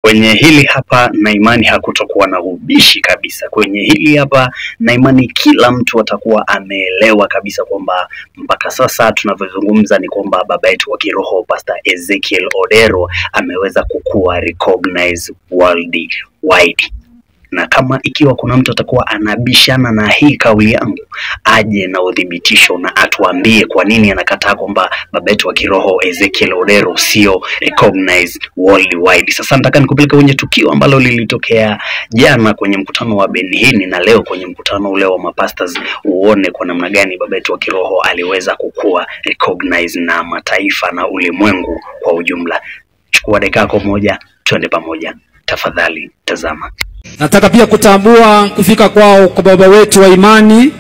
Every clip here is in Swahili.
kwenye hili hapa na imani hakutokuwa na ubishi kabisa. Kwenye hili hapa na imani kila mtu atakuwa ameelewa kabisa kwamba mpaka sasa tunavyozungumza ni kwamba baba yetu wa kiroho Pastor Ezekiel Odero ameweza kukua recognized worldwide na kama ikiwa kuna mtu atakuwa anabishana na hii kauli yangu, aje na udhibitisho na atuambie kwa nini anakataa kwamba baba yetu wa kiroho Ezekiel Odero sio recognized worldwide. Sasa nataka nikupeleke kwenye tukio ambalo lilitokea jana kwenye mkutano wa Benihini na leo kwenye mkutano ule wa mapastors, uone kwa namna gani baba yetu wa kiroho aliweza kukua recognized na mataifa na ulimwengu kwa ujumla. Chukua dakika yako moja, twende pamoja tafadhali, tazama. Nataka pia kutambua kufika kwao kwa baba wetu wa imani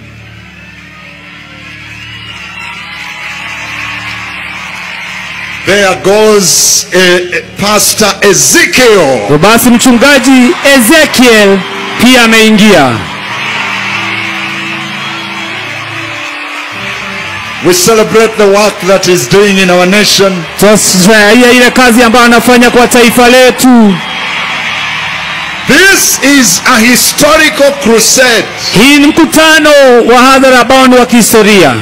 There goes uh, Pastor Ezekiel. Hivyo basi mchungaji Ezekiel pia ameingia. We celebrate the work that he's doing in our nation. Tunafurahia ile kazi ambayo anafanya kwa taifa letu. This is a historical crusade. Hii ni mkutano wa hadhara ambao ni wa kihistoria.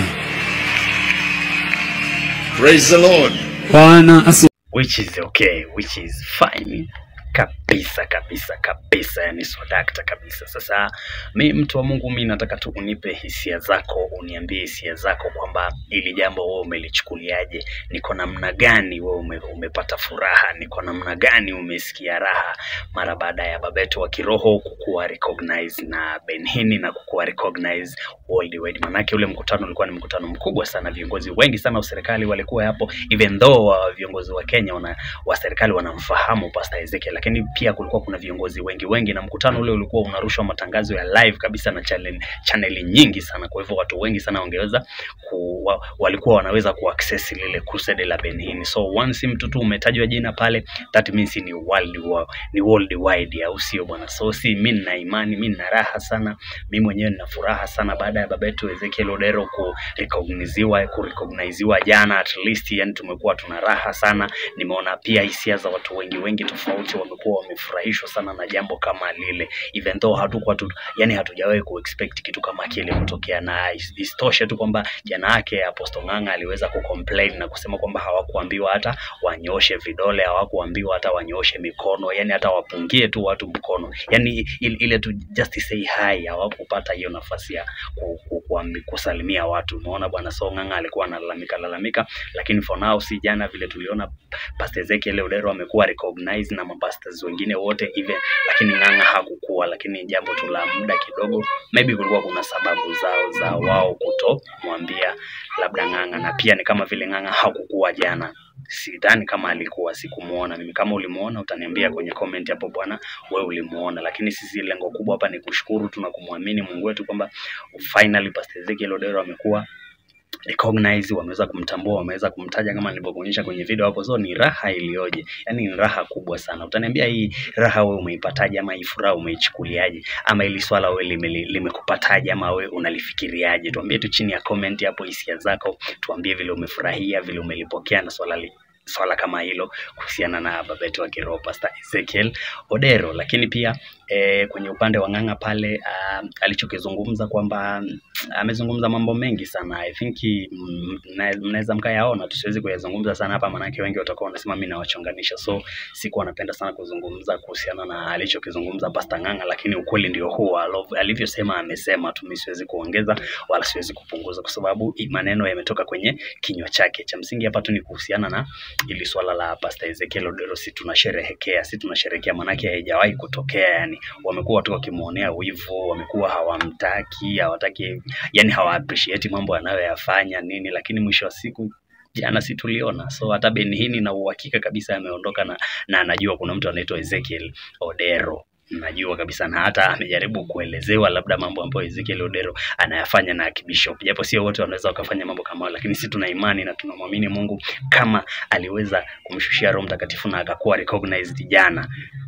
Praise the Lord. Bwana asi which is okay which is fine kabisa kabisa kabisa yani swadakta kabisa sasa mi mtu wa mungu mi nataka tu unipe hisia zako uniambie hisia zako kwamba ili jambo wewe umelichukuliaje ni kwa namna gani wewe ume, umepata furaha ni kwa namna gani umesikia raha mara baada ya baba yetu wa kiroho kukuwa recognized na benhini na kukuwa recognized worldwide manake ule mkutano ulikuwa ni mkutano mkubwa sana viongozi wengi sana wa serikali walikuwa hapo even though wa viongozi wa kenya wana, wa serikali wanamfahamu pastor ezekiel lakini pia kulikuwa kuna viongozi wengi wengi na mkutano ule ulikuwa unarushwa matangazo ya live kabisa na channel, chaneli nyingi sana kwa hivyo watu wengi sana wangeweza ku, wa, walikuwa wanaweza kuaccess lile crusade la benhini so once mtu tu umetajwa jina pale that means ni world wa, ni worldwide au sio bwana so si mi nina imani mi nina raha sana mi mwenyewe nina furaha sana baada ya baba yetu Ezekiel Odero kurecogniziwa kurecogniziwa jana at least yani tumekuwa tuna raha sana nimeona pia hisia za watu wengi wengi tofauti wamekuwa wamefurahishwa sana na jambo kama lile even though hatukuwa tu yani hatujawahi kuexpect kitu kama kile kutokea na is- isitoshe tu kwamba jana yake Apostle Ng'ang'a aliweza kucomplain na kusema kwamba hawakuambiwa hata wanyoshe vidole hawakuambiwa hata wanyoshe mikono yani hata wapungie tu watu mkono yani ile, ile tu just say hi hawakupata hiyo nafasi ya ku, ku, kuambi, kusalimia watu umeona bwana so Ng'ang'a alikuwa analalamika lalamika lakini for now si jana vile tuliona Pastor Ezekiel Odero amekuwa recognized na mapastors wengine wote even lakini Ng'ang'a hakukuwa lakini jambo tu la muda kidogo maybe kulikuwa kuna sababu zao za wao kutomwambia labda Ng'ang'a na pia ni kama vile Ng'ang'a hakukuwa jana sidhani kama alikuwa sikumuona mimi kama ulimuona utaniambia kwenye comment hapo bwana wewe ulimuona lakini sisi lengo kubwa hapa ni kushukuru tu na kumwamini Mungu wetu kwamba finally Pastor Ezekiel Odero amekuwa recognize wameweza kumtambua wameweza kumtaja kama nilivyokuonyesha kwenye video hapo so ni raha iliyoje yani ni raha kubwa sana utaniambia hii raha wewe umeipataje ama hii furaha umeichukuliaje ama ili swala wewe lime- limekupataje ama wewe unalifikiriaje tuambie tu chini ya comment hapo hisia zako tuambie vile umefurahia vile umelipokea na swala li, swala kama hilo kuhusiana na baba yetu wa kiroho Pastor Ezekiel Odero lakini pia e, kwenye upande wa Ng'ang'a pale uh, alichokizungumza kwamba mm, amezungumza mambo mengi sana I think mm, mna- mnaweza mkayaona tusiwezi kuyazungumza sana hapa maanake wengi watakuwa wanasema mimi nawachonganisha so sikuwa napenda sana kuzungumza kuhusiana na alichokizungumza Pastor Ng'ang'a lakini ukweli ndio huo alo- alivyosema amesema tu mimi siwezi kuongeza wala siwezi kupunguza kwa sababu i- maneno yametoka kwenye kinywa chake cha msingi hapa tu ni kuhusiana na ili swala la Pastor Ezekiel Odero si tunasherehekea si tunasherehekea maanake haijawahi kutokea yani wamekuwa tu wakimwonea wivu wamekuwa hawamtaki hawataki yani hawa appreciate mambo anayoyafanya nini lakini mwisho wa siku jana si tuliona so hata Benihini na uhakika kabisa ameondoka na, na anajua kuna mtu anaitwa Ezekiel Odero najua kabisa na hata amejaribu kuelezewa labda mambo ambayo Ezekiel Odero anayafanya na kibishop, japo sio wote wanaweza wakafanya mambo kama hayo, lakini sisi tuna imani na tunamwamini Mungu kama aliweza kumshushia Roho Mtakatifu na akakuwa recognized jana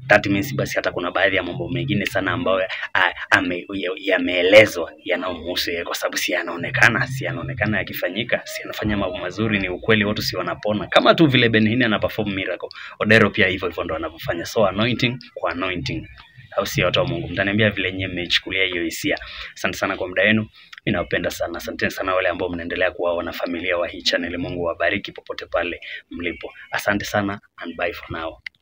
that means basi hata kuna baadhi ya mambo mengine sana ambayo ah, ame- ya- yameelezwa yanayomhusu yeye, kwa sababu si yanaonekana, si yanaonekana yakifanyika, si yanafanya mambo mazuri, ni ukweli, watu si wanapona, kama tu vile Ben Hinn ana perform miracle. Odero pia hivyo hivyo ndo anavyofanya, so anointing kwa anointing au si watu wa Mungu, mtaniambia vile nyinyi mmeichukulia hiyo hisia. Asante sana kwa muda wenu, mimi nawapenda sana. Asanteni sana wale ambao mnaendelea kuwa wanafamilia wa hii channel. Mungu wabariki popote pale mlipo. Asante sana and bye for now.